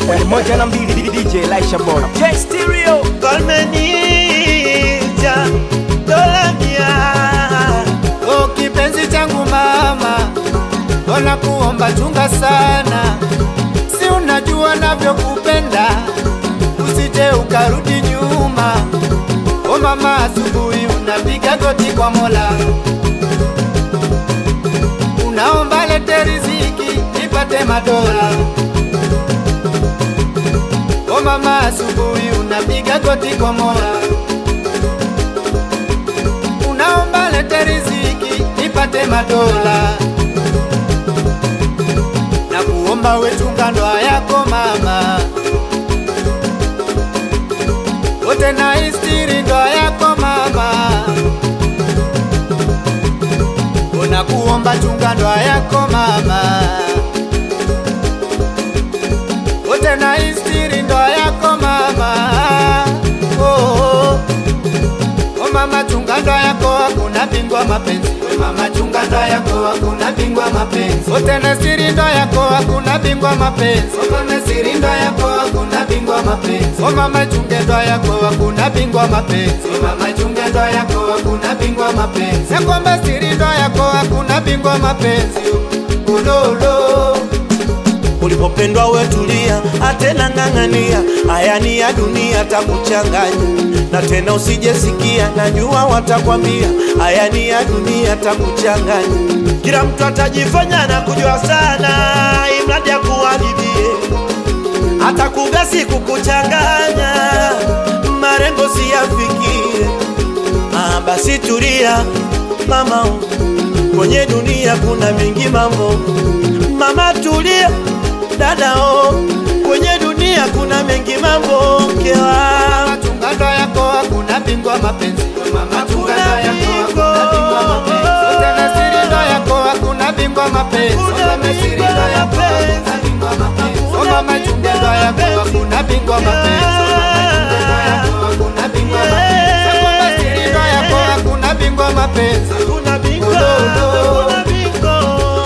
moja na mbili DJ Laisha Boy J Stereo Kalmenija dola mia O kipenzi changu mama, ona kuomba chunga sana, si unajua navyokupenda, usije ukarudi nyuma. O mama, asubuhi unapiga goti kwa Mola, unaomba lete riziki nipate madola. O mama, asubuhi unapiga goti kwa Mola unaomba lete riziki nipate madola na kuomba wechunga ndoa yako mama, wote na istiri ndoa yako mama, una kuomba chunga ndoa yako mama, wote na istiri ndoa yako mama. Oh, oh. O mama chunga ndoa yako hakuna bingwa mapenzi. We mama chunga ndoa yako hakuna bingwa mapenzi. Wote na siri ndoa yako hakuna bingwa mapenzi. O mama siri ndoa yako hakuna bingwa mapenzi. O mama chunge ndoa yako hakuna bingwa mapenzi. O mama chunge ndoa yako hakuna bingwa mapenzi. Ya kwamba siri ndoa yako hakuna bingwa mapenzi. Ulolo. ulipopendwa wetulia, atena ng'ang'ania, haya ni ya dunia takuchanganya, na tena usijesikia, najua watakwambia, haya ni ya dunia takuchanganya. Kila mtu atajifanya na kujua sana, imradi akuharibie, hata kugasi kukuchanganya, marengo siyafikie. Ah, basi tulia mama, kwenye dunia kuna mingi mambo. Mama tulia dada, oh, kwenye dunia kuna mengi mambo mkewa. Mama chunga ndoa yako hakuna bingwa mapenzi. Mama chunga ndoa yako hakuna bingwa mapenzi. Wote na siri ndoa yako hakuna bingwa mapenzi. Mama siri ndoa yako hakuna bingwa mapenzi. Oh mama chunga ndoa yako hakuna bingwa mapenzi. Mama chunga ndoa yako hakuna bingwa mapenzi. Mama siri ndoa yako hakuna bingwa mapenzi. Kuna bingo, Ulolo. kuna bingo.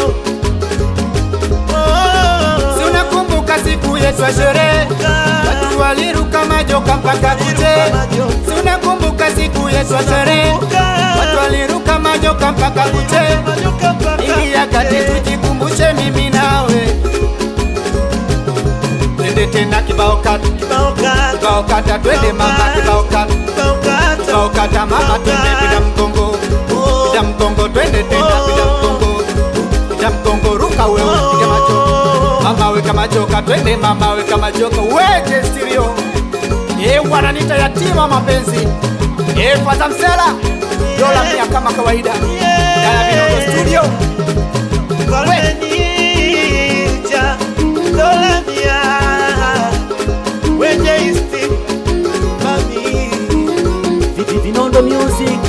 Oh, Si unakumbuka siku yetu ya sherehe? Watu waliruka majoka mpaka kuche. Si unakumbuka siku yetu ya sherehe? Watu waliruka majoka mpaka kuche. Ingia kati tujikumbushe mimi nawe, twende tena kibao kata, kibao kata, twende mama kibao kata, kibao kata mama, twende bila mgongo, bila mgongo, twende tena bila mgongo, bila mgongo, ruka wewe, piga machoka, mama weka machoka, twende mama weka machoka, weke stereo, eh wananita yatima mapenzi, eh fadha msela, dola mia kama kawaida, Dala Vinondo studio. Kalmenija dola mia wenye isti mami Vinondo Music